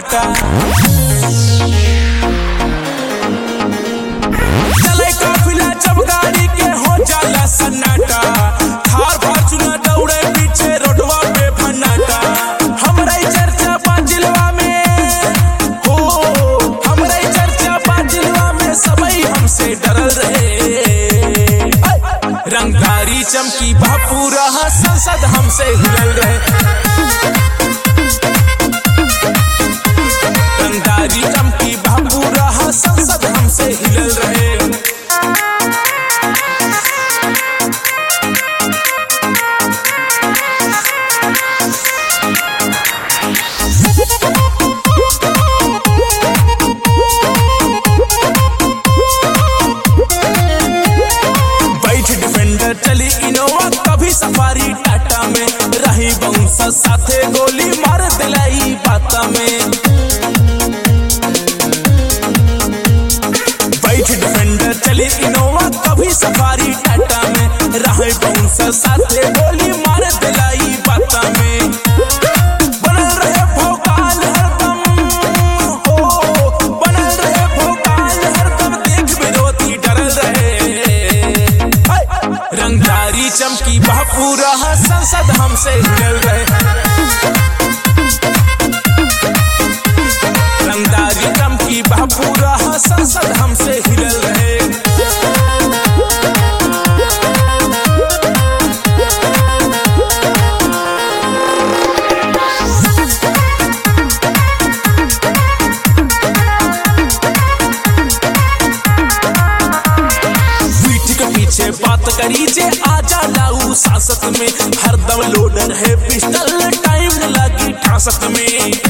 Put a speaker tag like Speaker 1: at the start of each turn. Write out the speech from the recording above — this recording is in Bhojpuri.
Speaker 1: सन्नाटा चले काफिला जब गाड़ी के हो जाला सन्नाटा थार फॉर्च्यूनर दौड़े पीछे रोडवा पे भन्नाटा हमरा ई चर्चा बाजिलवा में हो हमरा ई चर्चा बाजिलवा में सबई हमसे डरल रहे रंगधारी चमकी बापूरा संसद हमसे हिलल रहे रंगधारी चमकी बापूरा संसद हमसे हिलल रहे बैठ डिफेंडर चली इनोवा कभी सफारी टाटा में रही बंस साथे गोली मार दिलाई बाता में बैठ डिफेंडर चली इनोवा कभी सफारी टाटा में रही बंस साथे गोली मार दिलाई बाता में बनल रहे भोकाल हरदम हो बनल रहे भोकाल हरदम देख विरोधी डरल रहे हाय! रंगदारी चमकी बापूरा संसद हमसे हिलल रहे रंगदारी चमकी बापूरा संसद हमसे हिलल रहे पीठ के पीछे बात करी जे आजा लाऊ सांसत में हरदम लोडर है पिस्टल टाइम न लगी ठासत में